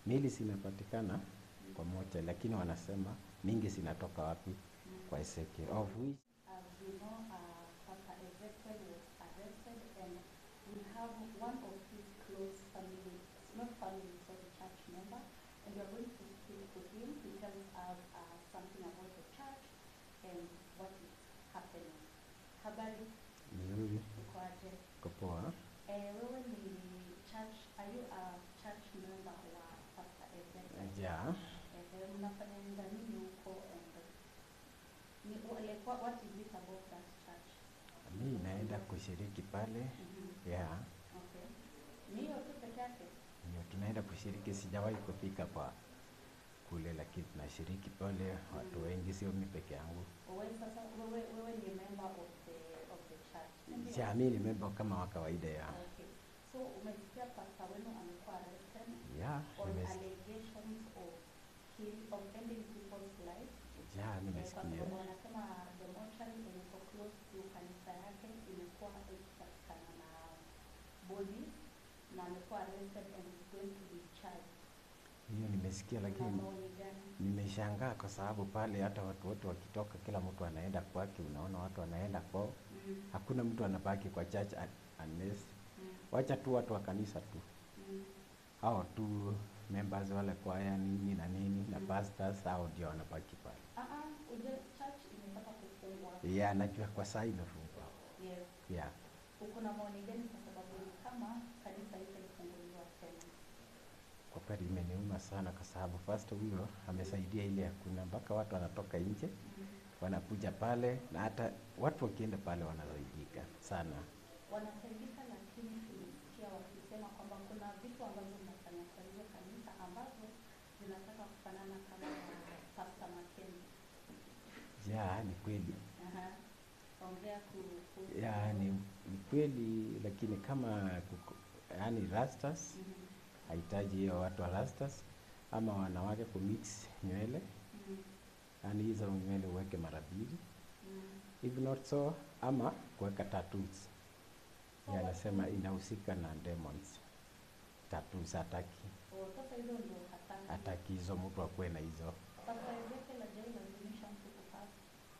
mili zinapatikana kwa moja, lakini wanasema mingi zinatoka wapi? Kwa Ezekiel of which As you know, uh, Pastor Ezekiel was arrested and we have one of his close family, not family, sorry, church member, and we are going to speak to him. He tells us uh, something about the church and what is happening. Habari, nzuri uko aje? iko poa. Eh, wewe ni church, are you a church member wa Pastor Ezekiel? Ja, Eh, mnafanya nini huko and ni, like, what, what is it about that church? mi naenda kushiriki pale Mhm. ya Okay. Ni hiyo tu peke yake? ndio tunaenda kushiriki. Sijawahi kufika kwa kule, lakini tunashiriki pale, watu wengi, sio mi peke yangu. Wewe sasa wewe wewe ni member of the of the church. si ndio? Ja, mi ni memba kama wa kawaida ya Okay. So umesikia pastor wenu amekuwa arrested ya on nimes, allegations of kill of ending people's lives. ja Eh, Kwa nimesikia sababu wanasema the mortuary yenye iko close to kanisa yake imekuwa ikipatikana na body na amekuwa arrested and is going to be charged. hiyo nimesikia, Una lakini maoni gani? nimeshangaa kwa sababu pale hata watu wote wakitoka, kila mtu anaenda kwake. Unaona watu wanaenda kwao, Mm, hakuna mtu anabaki kwa church un- unless mm, wacha tu watu wa kanisa tu mm. hao tu members wale kwaya nini na nini na Mm. pastors, hao ndio wanabaki pale. Ah, ah, uje church imepata kufungwa. Yeah, najua kwa saa imefungwa. Yes. Yeah. Uko na maoni gani kwa sababu ni kama kanisa itaifunguliwa tena? Kwa kweli imeniuma sana kwa sababu pastor huyo amesaidia ile hakuna mpaka watu wanatoka nje Mm. wanakuja pale na hata watu wakienda pale wanasaidika sana. Wanasaidika, lakini tulisikia wakisema kwamba kuna vitu ambavyo mnafanya kwa hizo kanisa ambazo zinataka kufanana kama ya Pastor Mackenzie. Ya, ni kweli. Aha. Ongea ku- kuhusu. Ya, ni, ni kweli lakini kama kuko, yani rastas Mhm. hahitaji hiyo watu wa rastas ama wanawake kumix nywele Mm. yani hizo nywele uweke mara mbili Mm. if not so ama kuweka tattoos So ya anasema watu- inahusika na demons tattoos hataki Oh, sasa hizo ndio hataki. hataki hizo mtu akuwe na hizo Pastor Ezekiel hajailazimisha mtu kupata.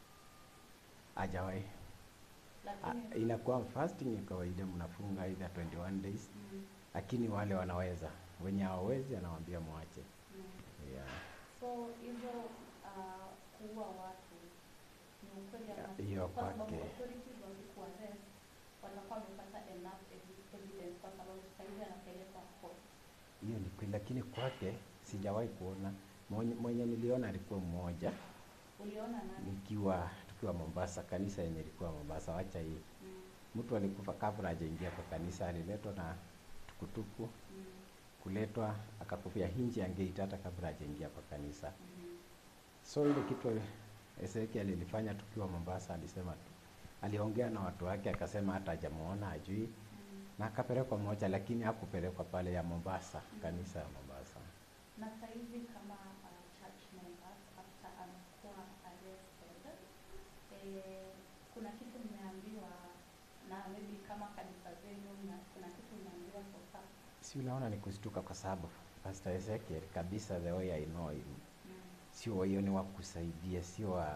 hajawahi Ah, Lakini inakuwa fasting ya kawaida mnafunga either 21 days mm, lakini wale wanaweza wenye hawawezi anawaambia mwache mm. yeah. So hizo uh, kuua watu ni ukweli Ya, ama hiyo kwa sababu kwake. authorities wakikuarrest watakuwa wamepata enough evi- evidence kwa sababu sasa hivi anapelekwa court. hiyo ni kweli lakini kwake sijawahi kuona mwenye, mwenye niliona alikuwa mmoja Uliona nani? nikiwa tukiwa Mombasa kanisa yenye ilikuwa Mombasa wacha hii Mm, mtu alikufa kabla hajaingia kwa kanisa aliletwa na tukutuku mm, kuletwa akakufia hinji angeita hata kabla hajaingia kwa kanisa mhm. so ile kitu Ezekiel alifanya tukiwa Mombasa alisema tu aliongea na watu wake akasema hata hajamuona ajui Mm. na akapelekwa moja lakini hakupelekwa pale ya Mombasa kanisa ya Mombasa Na sasa hivi kama uh, church members after amekuwa arrested eh, kuna kitu mmeambiwa na maybe kama kanisa zenu na kuna kitu mmeambiwa so far? si unaona ni kushtuka kwa sababu Pastor Ezekiel kabisa the way I know him Mm. sio wa hiyo ni wa kusaidia sio wa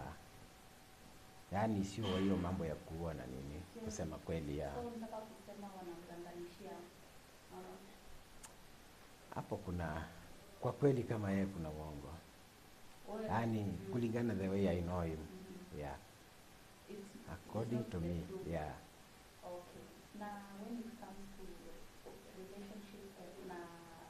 yaani sio wa hiyo mambo ya kuua na nini kusema kweli ya So nataka kusema wanamganganishia uh, hapo kuna kwa kweli kama yeye kuna uongo wewe- yaani Mm. kulingana the way I know him Mhm. yeah It's- according it's to not me the truth. yeah Okay. Na when it comes to relationship eh, na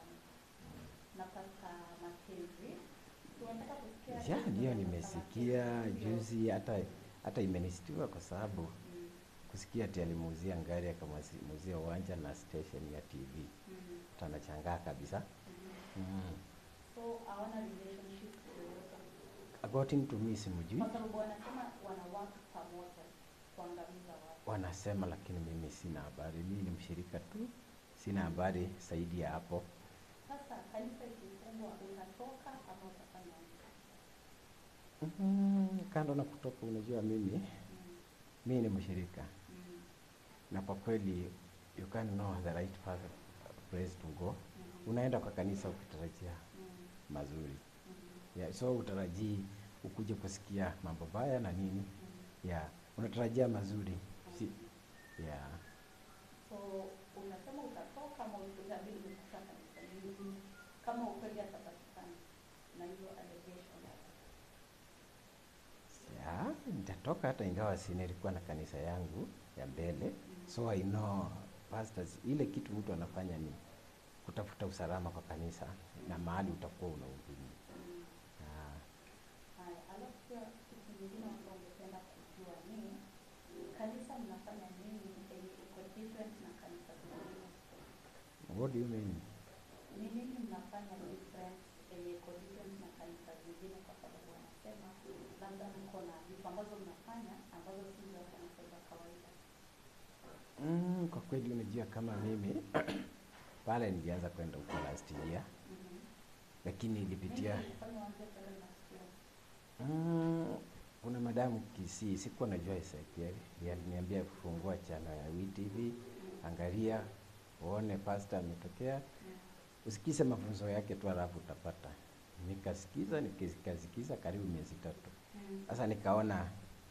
na Pastor Mackenzie, tunataka kusikia yeah ndiyo nimesikia juzi hata hata imenistua kwa sababu Mm, kusikia ati alimuuzia ngari akamuuzia uwanja na station ya TV mm, hata anachangaa kabisa mm. mm. So hawana relationship yoyote according to me simjui kwa sababu wanasema wana work pamoja kuangamiza watu. wanasema lakini mimi sina habari mimi ni mshirika tu sina habari zaidi ya hapo Sasa kanisa ikifungwa, utatoka ama utafanya nini? mm, kando na kutoka unajua mimi Mm, mimi ni mshirika mm, na kwa kweli you can know the right path, place to go mhm, unaenda kwa kanisa ukitarajia Mm. mazuri Mhm. yeah, so utarajii ukuje kusikia mambo baya na nini Mhm. yeah, unatarajia mazuri si, Mhm. yeah. So unasema utatoka ama utabidi kukuta kanisa lingine kama ukweli atapatikana na hiyo allegation yake. Yeah, nitatoka hata ingawa si nilikuwa na kanisa yangu ya mbele so I know pastors, ile kitu mtu anafanya ni kutafuta usalama kwa kanisa na mahali utakuwa unahubiri. Mm. Yeah. Haya, alafu pia kitu kingine ambao ungependa kujua ni kanisa mnafanya nini yenye iko different na kanisa zingine? What do you mean? Ni nini mnafanya different yenye iko different na kanisa zingine? Kwa sababu wanasema labda mko na vitu ambazo mnafanya ambazo si za kanisa za kawaida. Mm, kwa kweli unajua kama mimi pale nilianza kwenda huko last year, Mhm. lakini ilipitia Nini ilifanya uanze kwenda last year? mm, kuna madamu Kisii, sikuwa najua Ezekiel, ndiye aliniambia kufungua chano ya WTV, angalia uone pastor ametokea, Mm. usikize mafunzo yake tu alafu utapata. Nikasikiza, nikasikiza karibu miezi tatu. Mm. Sasa nikaona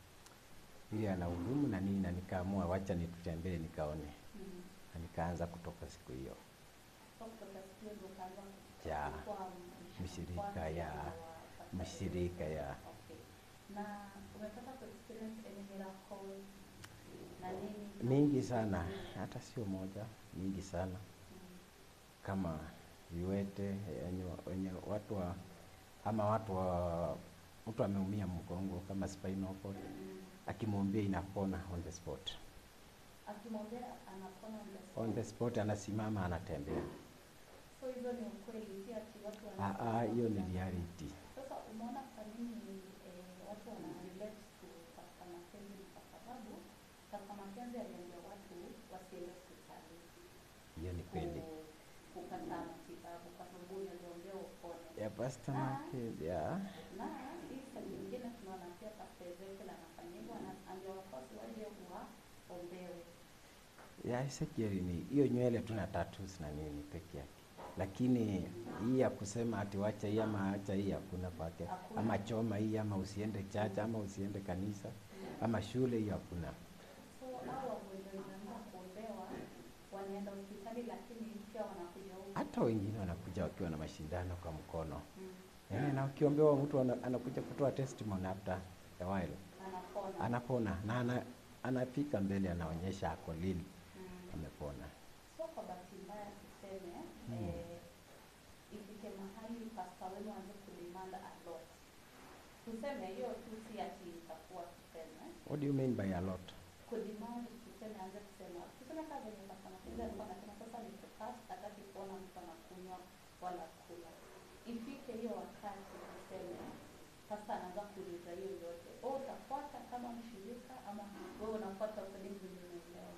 ili ana hudumu na nini, na nikaamua wacha nitutembee nikaone, Mm. na nikaanza kutoka siku hiyo. So kutoka siku hiyo ndio ukaanza Ya, kuwa mshirika mshirika ya wa- mshirika ya Okay. Na umepata kuexperience any miracles na nini? mingi sana, hata sio moja, mingi sana Mm. kama viwete wenye, wenye watu wa ama watu wa mtu ameumia mgongo kama spinal cord, Mm. akimwambia inapona on the spot, Akimwambia anapona on the spot. on the spot anasimama anatembea. So hizo ni ukweli, si ati watu Ah, wana- ah, hiyo ni reality. Sasa umeona kwa nini eh, watu wana relate to Pastor Mackenzie ni kwa sababu Pastor Mackenzie aliambia watu wasiende hospitali Hiyo ni kweli ku- kupata matibabu kwa sababu aliombea upone. ya Pastor Ah. Mackenzie, ya na hii saa nyingine tunaona pia Pastor Ezekiel anafanya hivyo, ana- ambia wafuasi waje waombewe. ya Ezekiel ni hiyo nywele tu na tattoos na nini peke yake, lakini hii ya kusema ati wacha hii ama acha hii hakuna kwake, Hakuna. ama choma hii ama usiende chacha ama usiende kanisa ama shule, hiyo hakuna. So hao wagonjwa wanaanza kuombewa, wanaenda hospitali, lakini pia wanakuja huku Hata wengine wanakuja wakiwa na mashindano kwa mkono Mm. eh, na ukiombewa mtu ana, anakuja kutoa testimony after a while, anapona. anapona na ana, anafika mbele anaonyesha ako lili Mm. amepona. So kwa bahati mbaya tuseme Mm. eh, ifike mahali pasta wenu aanze kudemand a lot, tuseme hiyo tu si ati itakuwa tuseme What do you mean by a lot? kudemand, tuseme aanze kusema tuseme kama venye pasta Makenzi alikuwa anasema sasa ni fast, hataki kuona mtu anakunywa wala kula. Ifike hiyo wakati tuseme pasta anaanza kuuliza hiyo yote, wewe utafuata kama mshirika ama wewe unafuata according to vile unaelewa?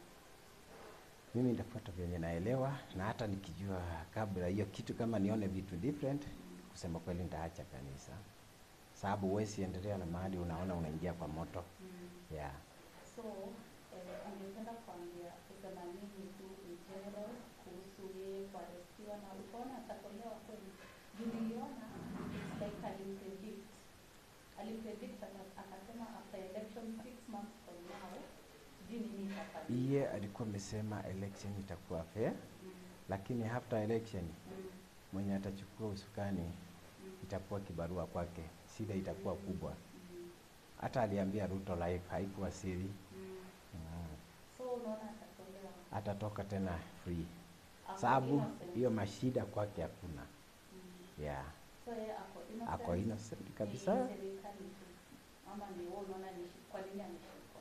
Mimi nitafuata vyenye naelewa, na hata nikijua kabla hiyo kitu, kama nione vitu different, kusema kweli nitaacha kanisa, sababu huwezi endelea na mahali unaona unaingia kwa moto Mm. yeah. So, eh, ungependa kuambia kusema nini tu in general kuhusu yeye kuarestiwa na ukaona atatolewa kweli? Juu niliona it's like alimpredict alimpredict aka- akasema after election six months from now sijui nini itafanyika. Iye alikuwa amesema election itakuwa fair, Mm, lakini after election mm, mwenye atachukua usukani mm, itakuwa kibarua kwake, shida itakuwa kubwa. mm, Hata aliambia Ruto live haikuwa siri mm. mm. So unaona atatolewa atatoka tena free, Ako sababu innocent. hiyo mashida kwake hakuna Mm. yeah. So yeye ako innocent. Ako innocent Ni kabisa. serikali tu. Ama ni wewe unaona ni kwa nini ameshikwa?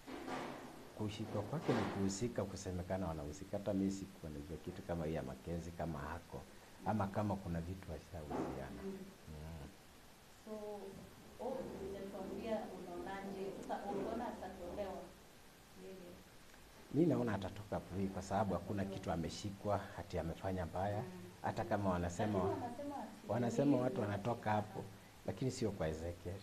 Kushikwa kwake ni kuhusika, kusemekana wanahusika. Hata mimi sikuwa najua kitu kama hii ya Makenzi kama hako ama kama kuna vitu washahusiana. Mm. Mm. So, oh, hujatuambia unaonaje? Sasa unaona atatolewa yeye? Mi naona atatoka free kwa sababu hakuna kitu ameshikwa hati amefanya mbaya. Mm. Hata kama wanasema Lakini wanasema ati wanasema yeye watu ndio wanatoka hapo, lakini sio kwa Ezekiel.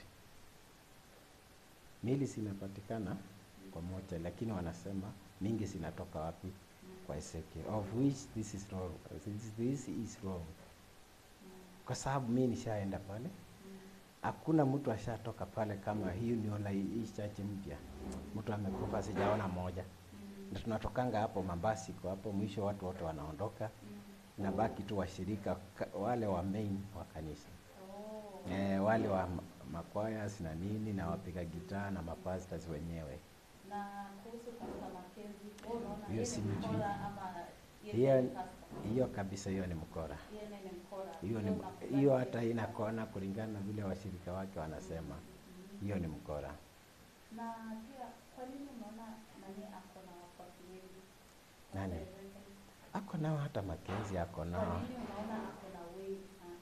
Mili zinapatikana kwa moja, lakini wanasema mingi zinatoka wapi? Mm. kwa Ezekiel of which this is wrong. This, this is wrong. Mm. Kwa sababu mi nishaenda pale, Mm. hakuna mtu ashatoka pale kama hii niola hii church mpya, mtu amekufa sijaona moja, Mm. na tunatokanga hapo mabasi kwa hapo mwisho, watu wote wanaondoka, Mm. nabaki tu washirika ka- wale wa main wa kanisa Oh. eh, wale wa ma- makwayas na nini na wapiga gitaa na mapastors wenyewe. Na kuhusu Pastor Mackenzie, wewe unaona Hiyo yeye si ni mjui. mkora ama yeye Hiyo ni pastor? hiyo kabisa, hiyo ni mkora. Yeye ni mkora. Hiyo ni Wewe unakubali hiyo, yeye hata ni ina mkora? kona kulingana na vile washirika wake wanasema, Mhm. hiyo ni mkora. Na pia kwa nini unaona nani ako na wafuasi wengi? Nani? Pastor Ezekiel. Ako nao hata Makenzi ako Kwa nao nini unaona ako na wengi sana?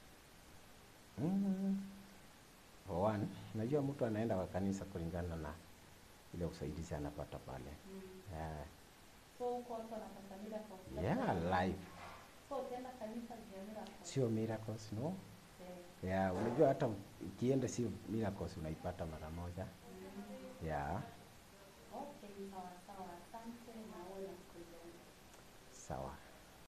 mm. For one, najua mtu anaenda kwa kanisa kulingana na ile usaidizi anapata pale Mm. yeah. So huko watu wanapata miracles. Yeah, life So ukienda kanisa juu ya miracles. sio miracles no Eh. yeah, unajua hata ukienda sio miracles unaipata mara moja Mm. yeah. Okay, sawa sawa. Asante na wewe na siku njema. Sawa.